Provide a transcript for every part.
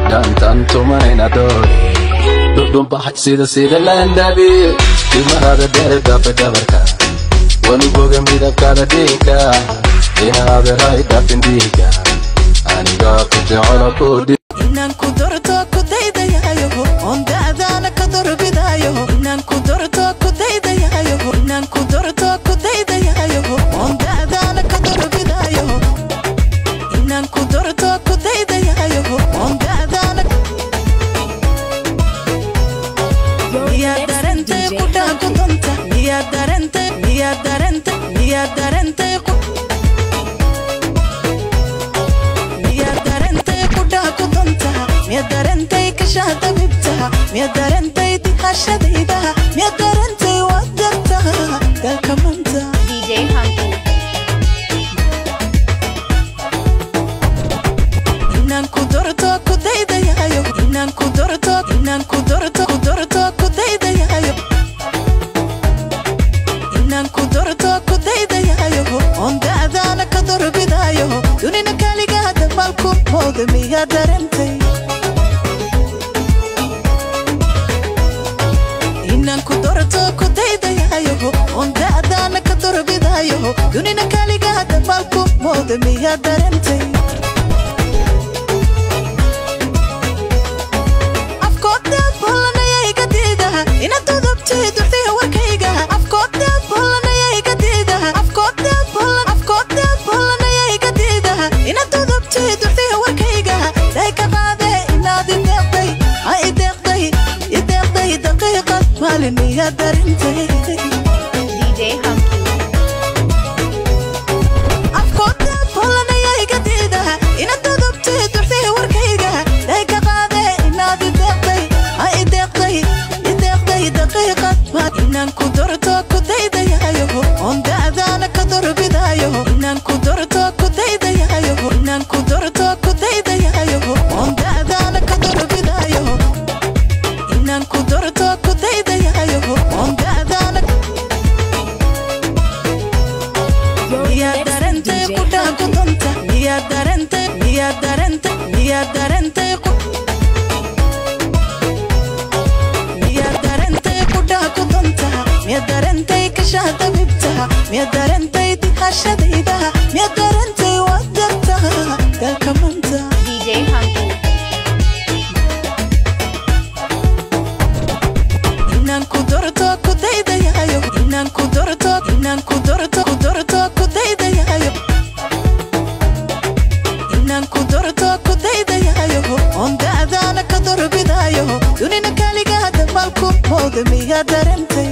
dhaantan tumanayna dhool dhudhunbaxay sida sida laandhabi timahada dheer dhaafay dhabarka wanugoga midabkaada dhiigka inaaderay dhaafin dhiiga aniga ku jecelo ku dhi inaan ku dorto ku daydayayo oon da'daana ka dorbidayo inaan ku dorto ku daydayayo inaan ku dorto ku daydayayo oon da'daana ka dorbidayo inaan ku dorto ku daydayayo oon da'daana miyaa darantay qudhaa ku donta miyaa darantay miyaa darantay miyaa darantay ku miyaa darantay qudhaa ku donta miyaa darantay kashaa dabibtaha miyaa darantay dihashadaydaha miyaa darantay waad dartaha dalka manta DJ Hunky. inaan ku dorto ku daydayayo inaan ku dorto inaan ku dorto ku dorto ku daydayayo inaan ku dorto ku daydayayo oon da'daana ka dorbidayo dunina kaligaa dabaalku mooda miyaa darantay inaan ku dorto ku daydayayo oon da'daana ka dorbidayo dunina kaligaa dabaalku mooda miyaa darantay afkooda bollanayay ka diidaha inaad dudubtay durtay warkayga afkooda bollanayay ka diidaha afkooda bollan afkooda bollanayay ka diidaha inaad dudubtay durtay warkayga day ka qaade inaad ideeqday ha ideeqday ideeqday daqiiqad maalin iyaa darintay DJ Hunky. afkooda bollanayay ka diidaha inaad dudubtay durtay warkayga day ka qaade inaad ideeqday ha ideeqday ideeqday daqiiqad ma inaan ku dorto ku daydayayo oon da'daana ka dorbidayo inaan ku dorto ku daydayayo inaan ku dorto ku daydayayo oon da'daana ka dorbidayo inaan ku dorto ku daydayayo oon da'daana miyaa darantay qudhaa ku donta miyaa darantay miyaa darantay miyaa darantay ku miyaa darantay qudhaa ku donta miyaa darantay kashaa dabibtaha miyaa darantay dihashadaydaha miyaa darantay waad dartaha dalka manta DJ Hunky. inaan ku dorto ku daydayayo inaan ku dorto inaan ku dorto ku dorto ku daydayayo inaan ku dorto ku daydayayo oon da'daana ka dorbidayo dunina kaligaa dabaalku mooda miyaa darantay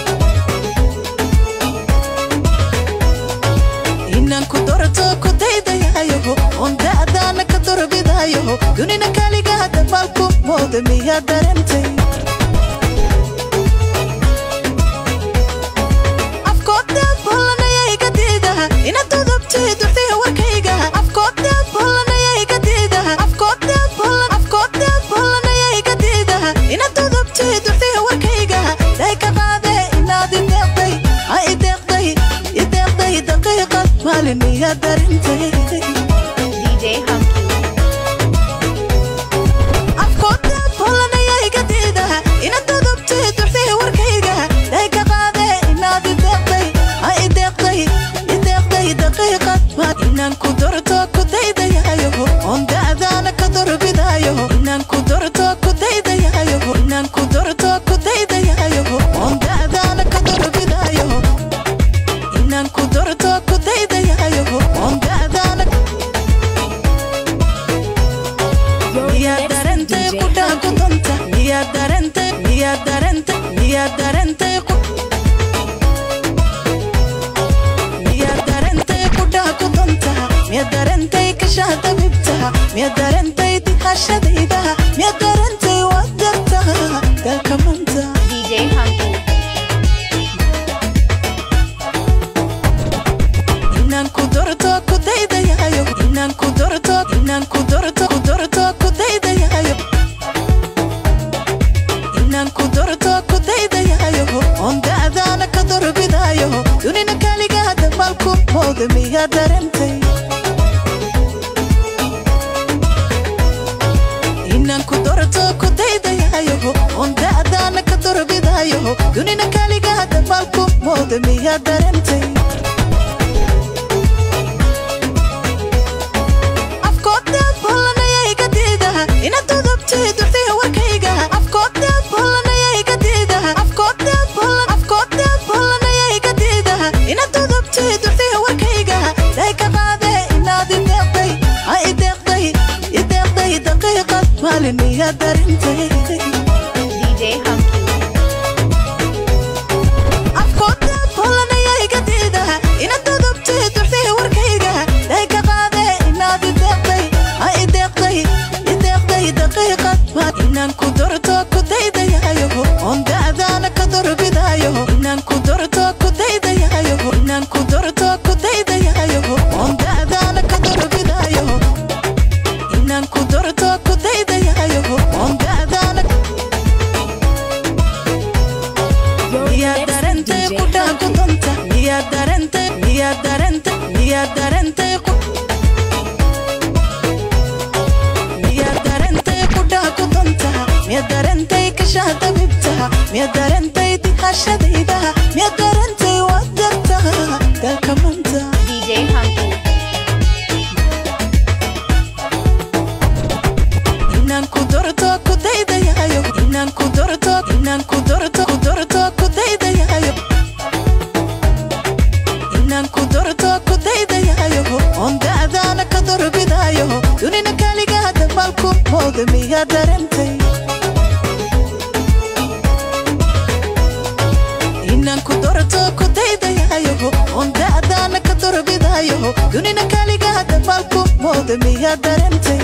inaan ku dorto ku daydayayo oon da'daana ka dorbidayo dunina kaligaa dabaalku mooda miyaa darantay afkooda bollanayay ka diidaha inaad dudubtay durtay warkayga afkooda bollanayay ka diidaha afkooda bollan afkooda bollanayay ka diidaha inaad dudubtay durtay warkayga day ka qaade inaad ideeqday ha ideeqday ideeqday daqiiqad maalin iyaa darintay DJ Hunky. afkooda bollanayay ka diidaha inaad dudubtay durtay warkayga day ka qaade inaad ideeqday ha ideeqday ideeqday daqiiqad ma inaan ku dorto ku daydayayo oon da'daana ka dorbidayo inaan ku dorto ku daydayayo inaan ku dorto ku daydayayo oon da'daana ka dorbidayo inaan ku dorto ku daydayayo oon da'daana miyaa darantay qudhaa ku donta miyaa darantay miyaa darantay miyaa darantay ku miyaa darantay qudhaa ku donta miyaa darantay kashaa dabibtaha miyaa darantay dihashadaydaha miyaa darantay waad dartaha dalka manta DJ Hunky. inaan ku dorto ku daydayayo inaan ku dorto inaan ku dorto ku dorto ku daydayayo inaan ku dorto ku daydayayo oon da'daana ka dorbidayo dunina kaligaa dabaalku mooda miyaa darantay inaan ku doorto ku daydayayo oon da'daana ka dorbidayo dunina kaligaa dabaalku mooda miyaa darentay afkooda bollanaya iga diida inaad dudubtay duxdiya warkayga afkooda bollanaya iga diida afkooda bollan afkooda bollanaya iga diida inaad dudubtay duxdiya warkayga day ka qaade inaad ideeqday ha ideeqday ideeqday daqiiqad maalin miyaa darintay DJ Hunky. afkooda bollanaya iga diida inaad dudubtay duxdiya warkayga day ka qaade inaad ideeqday ha ideeqday ideeqday daqiiqad ma inaan ku dorto ku daydayayo oon da'daana ka dorbidayo inaan ku dorto ku daydayayo inaan ku dorto ku daydayayo oon da'daana ka dorbidayo inaan ku dorto ku daydayayo oon da'daana miyaa darentay qudhaa ku donta miyaa darentay miyaa darentay miyaa darentay qu- miyaa darentay qudhaa ku donta miyaa darentay kashaa dabibta miyaa darentay dihashadayda miyaa darentay wadarta dalka manta DJ Hunky. inaan ku dorto ku daydayayo inaan ku dorto inaan ku dorto ku dorto ku daydayayo inaan ku dorto ku daydayayo oon da'daana ka dorbidayo dunina kaligaa dabaalku mooda miyaa darentay inaan ku dorto ku daydayayo oon da'daana ka dorbidayo dunina kaligaa dabaalku mooda miyaa darentay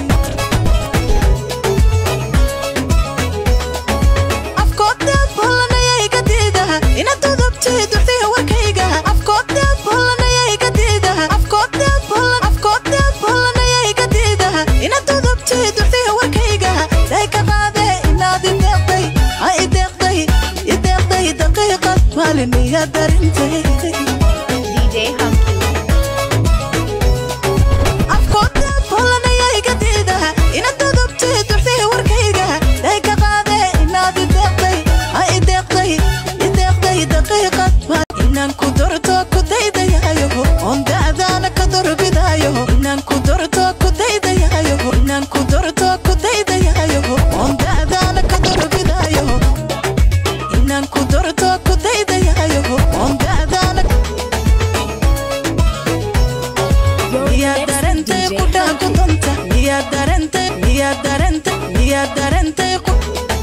afkooda bollanaya iga diida inaad dudubtay duxdiya warkayga afkooda bollanaya iga diida afkooda bollan afkooda bollanaya iga diida inaad dudubtay duxdiya warkayga day ka qaade inaad ideeqday ha ideeqday ideeqday daqiiqad maalin miyaa darintay DJ Hunky. afkooda bollanaya iga diida inaad dudubtay duxdiya warkayga day ka qaade inaad ideeqday ha ideeqday ideeqday daqiiqad ma inaan ku dorto ku daydayayo oon da'daana ka dorbidayo inaan ku dorto ku daydayayo inaan ku dorto ku daydayayo oon da'daana ka dorbidayo inaan ku dorto ku daydayayo oon da'daana miyaa darentay qudhaa ku donta miyaa darentay miyaa darentay miyaa darentay qu-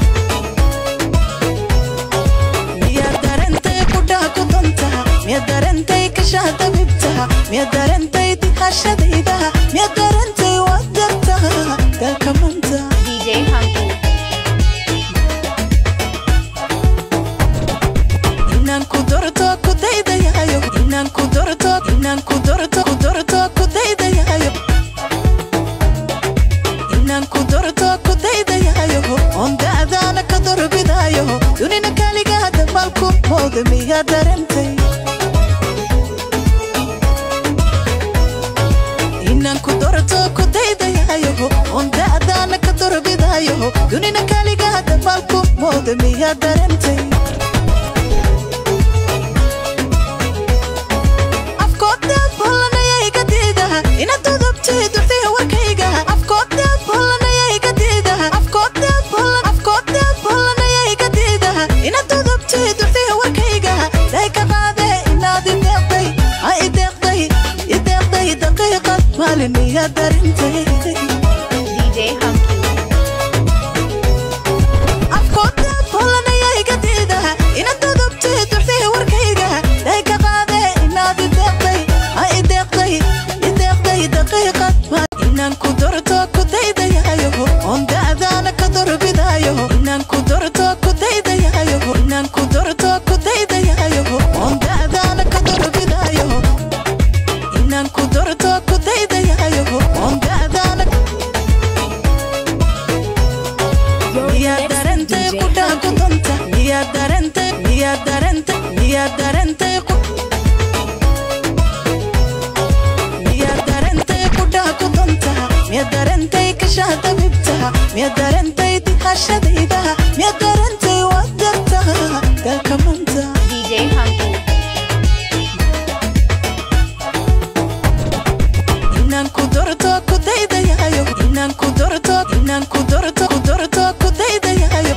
miyaa darentay qudhaa ku donta miyaa darentay kashaa dabibta miyaa darentay dihashadayda miyaa darentay wadarta dalka manta DJ Hunky. inaan ku dorto ku daydayayo inaan ku dorto inaan ku dorto ku dorto ku daydayayo inaan ku dorto ku daydayayo oon da'daana ka dorbidayo dunina kaligaa dabaalku mooda miyaa darentay inaan ku dorto ku daydayayo oon da'daana ka dorbidayo dunina kaligaa dabaalku mooda miyaa darentay afkooda bollanaya iga diida inaad dudubtay duxdiya warkayga afkooda bollanaya iga diida afkooda bollan afkooda bollanaya iga diida inaad dudubtay duxdiya warkayga day ka qaade inaad ideeqday ha ideeqday ideeqday daqiiqad maalin miyaa darintay DJ Hunky. afkooda bollanaya iga diida inaad dudubtay duxdiya warkayga day ka qaade inaad ideeqday ha ideeqday ideeqday daqiiqad ma inaan ku dorto ku daydayayo oon da'daana ka dorbidayo inaan ku dorto ku daydayayo inaan ku dorto ku daydayayo oon da'daana ka dorbidayo inaan ku dorto ku daydayayo oon da'daana miyaa darentay qudhaa ku donta miyaa darentay miyaa darentay miyaa darentay qu- miyaa darentay qudhaa ku donta miyaa darentay kashaa dabibta miyaad darantay dihashadayda miyaad darantay wadarta dalka manta DJ Hunky. inaan ku dorto ku daydayayo inaan ku dorto inaan ku dorto ku dorto ku daydayayo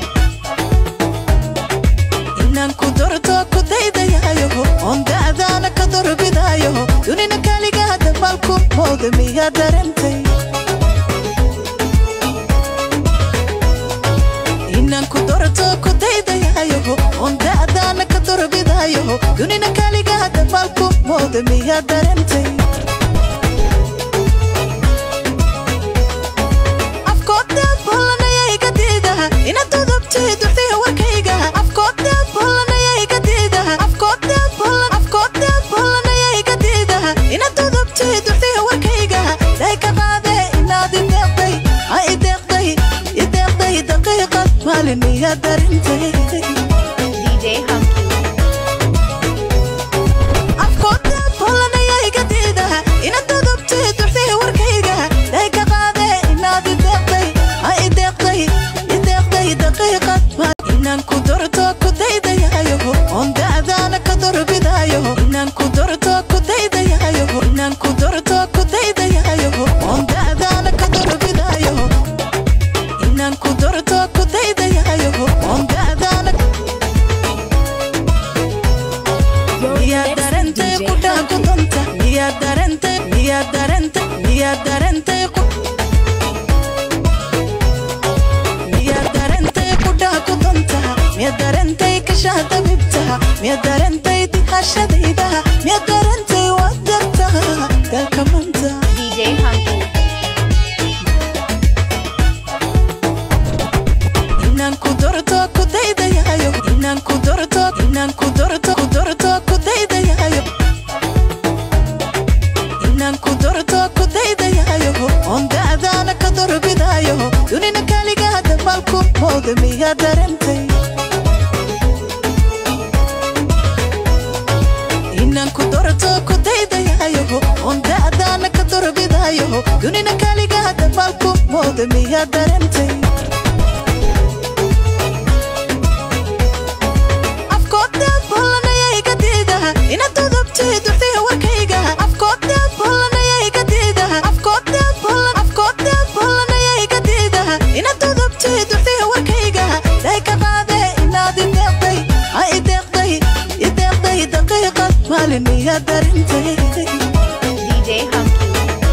inaan ku dorto ku daydayayo oon da'daana ka dorbidayo dunina kaligaa dabalku mooda miyaa darantay inaan ku dorto ku daydayayo oon da'daana ka dorbidayo dunina kaligaa dabalku mooda miyaa darantay afkooda bollanaya iga diidaha ina dudubtay durtay warkayga afkooda bollanaya iga diidaha afkooda bollan afkooda bollanaya iga diidaha ina dudubtay durtay warkayga day ka qaade inaad ideeqday ha ideeqday ideeqday daqiiqad maalin iya darintay DJ Hunky. afkooda bollanaya iga diidaha ina dudubtay durtay warkayga day ka qaade inaad ideeqday ha ideeqday ideeqday daqiiqad ma inaan ku dorto ku daydayayo oon da'daana ka dorbidayo inaan ku dorto ku daydayayo inaan ku dorto ku daydayayo oon da'daana ka dorbidayo inaan ku dorto ku daydayayo oon da'daana miyaad darantay qudhaa ku danta miyaad darantay miyaad darantay miyaad darantay ku miyaad darantay qudhaa ku danta miyaad darantay kashaa dabibtaha miyaad darantay dihashadayda miyaad darantay wadarta dalka manta DJ Hunky. inaan ku dorto ku daydayayo inaan ku dorto inaan ku dorto ku dorto ku daydayayo inaan ku dorto ku daydayayo oon da'daana ka dorbidayo dunina kaligaa dabalku mooda miyaa darantay inaan ku dorto ku daydayayo oon da'daana ka dorbidayo dunina kaligaa dabalku mooda miyaa darantay afkooda bollanaya iga diidaha ina dudubtay durtay warkayga afkooda bollanaya iga diidaha afkooda bollan afkooda bollanaya iga diidaha ina dudubtay durtay warkayga day ka qaade inaad ideeqday ha ideeqday ideeqday daqiiqad maalin iya darintay DJ Hunky.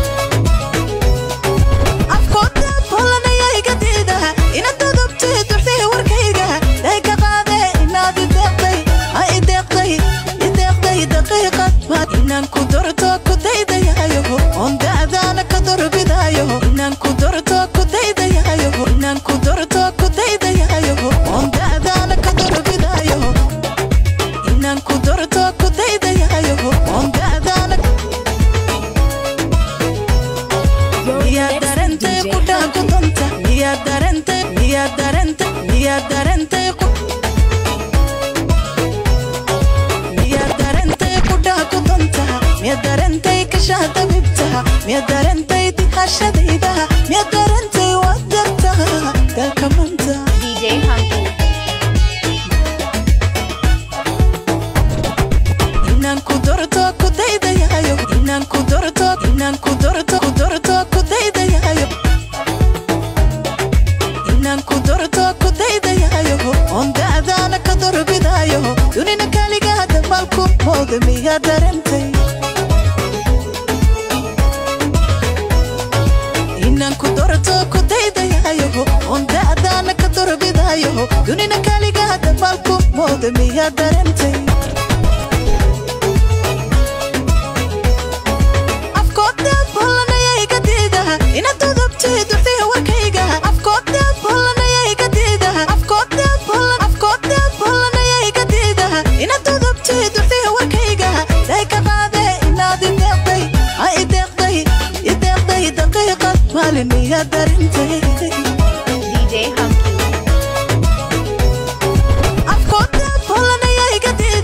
afkooda bollanaya iga diidaha ina dudubtay durtay warkayga day ka qaade inaad ideeqday ha ideeqday ideeqday daqiiqad ma inaan ku dorto ku daydayayo oon da'daana ka dorbidayo inaan ku dorto ku daydayayo inaan ku dorto ku daydayayo oon da'daana ka dorbidayo inaan ku dorto ku daydayayo oon da'daana miyaad darantay qudhaa ku danta miyaad darantay miyaad darantay miyaad darantay qu- miyaad darantay qudhaa ku danta miyaad darantay kashaa dabibtaha miyaad darantay dihashadayda miyaad darantay wadarta dalka manta DJ Hunky. inaan ku dorto ku daydayayo inaan ku dorto inaan ku dorto ku dorto ku daydayayo inaan ku dorto ku daydayayo oon da'daana ka dorbidayo dunina kaligaa dabalku mooda miyaa darantay inaan ku dorto ku daydayayo oon da'daana ka dorbidayo dunina kaligaa dabalku mooda miyaa darantay afkooda bollanaya iga diidaha ina dudubtay durtay warkayga afkooda bollanaya iga diidaha afkooda bollan afkooda bollanaya iga diidaha ina dudubtay durtay warkayga day ka qaade inaad ideeqday ha ideeqday ideeqday daqiiqad maalin iya darintay DJ Hunky. afkooda bollanaya iga diidaha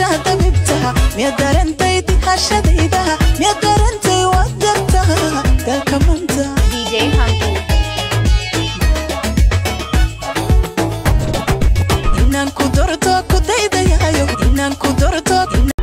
dabaysha dabibta miya darantay dihashadayda miya darantay wadarta dalka manta DJ Hanky. inaan ku dorto ku daydayayo inaan ku dorto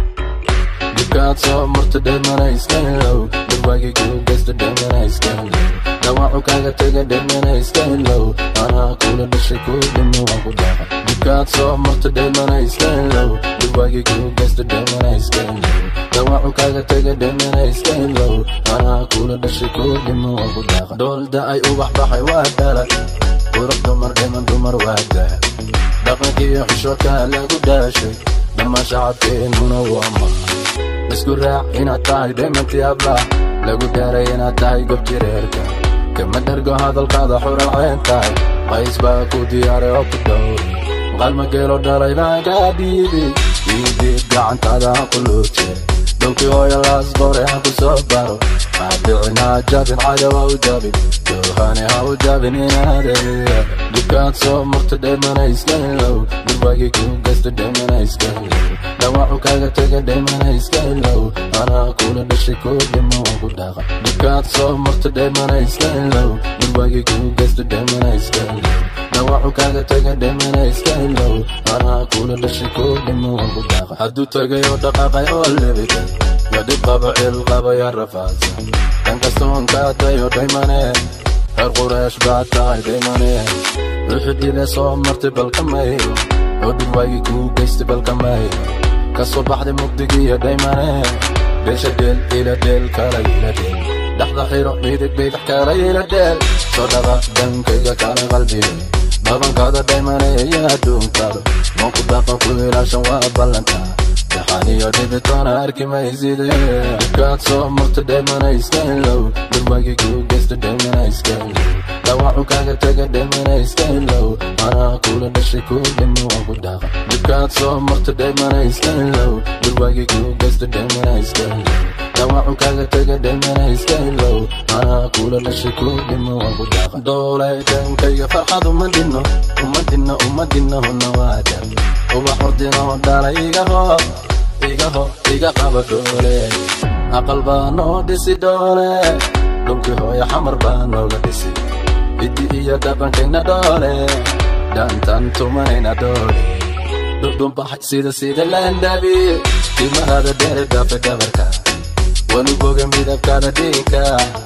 dibkaad soo marta dheemana iska ilow dhirwaagii kuu geysta dheemana iska ilow dhawaacu kaaga tega dheemana iska ilow anaa kula dhashay kuu dhimo waan ku dhaqa dibkaad soo marta dheemana iska ilow dhirwaagii kuu geysta dheemana iska ilow dhawaacu kaaga tega dheemana iska ilow anaa kula dhashay kuu dhimo waan ku dhaqa dhoolda ay ubax baxay waa dhala qurux dumar dhiman dumar waa dahab dhaqankiiyo xishoodkaa lagu dhaashay dhammaan shacabkeennuna waa maa isku raac inaad tahay dheemantii ablah lagu daaray inaad tahay gobjireerka kama dhargo hadalkaada xural ceen tahay qays baa ku diyaaray oo ku dhowray qalma geelo dhalay baan kaa dhiibi iidiib gacantaada aan ku luuje dhulkii hooyo laas qore aan ku soo baro maadicin ha jabin cadow ha u jabin joohane ha u jabin inaadaya dibkaad soo marta dheemana iska ilow dhurwaagii kuu geysta dheemana iska ilow dhawaacu kaaga tega dheemana iska ilow anaa kula dhashay kuu dhimo waan ku dhaqa dibkaad soo marta dheemana iska ilow dhurwaagii kuu geysta dheemana iska ilow dhawaacu kaaga tega dheemana iska ilow anaa kula dhashay kuu dhimo waan ku dhaqa hadduu tagay oo dhaqaaqay oo lebitay yadhib qaba cil qaba yaa rafaadsan dan kastoon kaa dayo dhaymane reer qureesh baa tahay dhaymane wixii dhile soo martay balkamay oo dhurwaagii kuu geystay balkamay ka soo baxday mugdigiiyo dhaymane beesha dheel ila dheel kala ila dheel dhaxda xiro midig bidix kala ila dheel soo dhaqa dhankayga kala qalbiga babankaada dhaymane iyo adduunkaada manku dhaqan ku ilaashan waa ballantaa daxaniyo dhibitoona arki mayside dibkaad soo marta dhaymana iska ilow dhurwaagii kuu geysta dhaymana iska ilow dhawaacu kaaga tega dhaymana iska ilow anaa kula dhashay kuu dhimo waan ku dhaqa dibkaad soo marta dhaymana iska ilow dhurwaagii kuu geysta dhaymana iska ilow dhawaacu kaaga tega dhaymana iska ilow anaa kula dhashay kuu dhimo waan ku dhaqa doolay dhankayga farxad uma dhinno uma dhinno uma dhinno huna waa dar ubax ordino dhala iga hoo iga ho iga qaba doole aqal baa noo dhisi doole dhulkii hooyo xamar baa nooga dhisi biddi iyo dhaqankayna dhoole dhaantan tumanayna doole dhudhunbaxay sida sida laandhabi timahada dheer dhaafe dhabarka wanu boga midabkaada dhiigka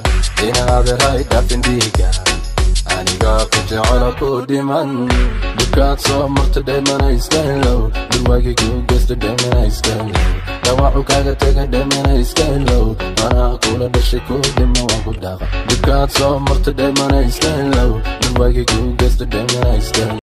inaaderay dhaafin dhiiga aniga ku jecelo ku dhiman dibkaad soo marta dheemana iska ilow dhurwaagii kuu geysta dheemana iska ilow dhawaacu kaaga tega dheemana iska ilow anaa kula dhashay kuu dhimo waan ku dhaqa dibkaad soo marta dheemana iska ilow dhurwaagii kuu geysta dheemana iska ilow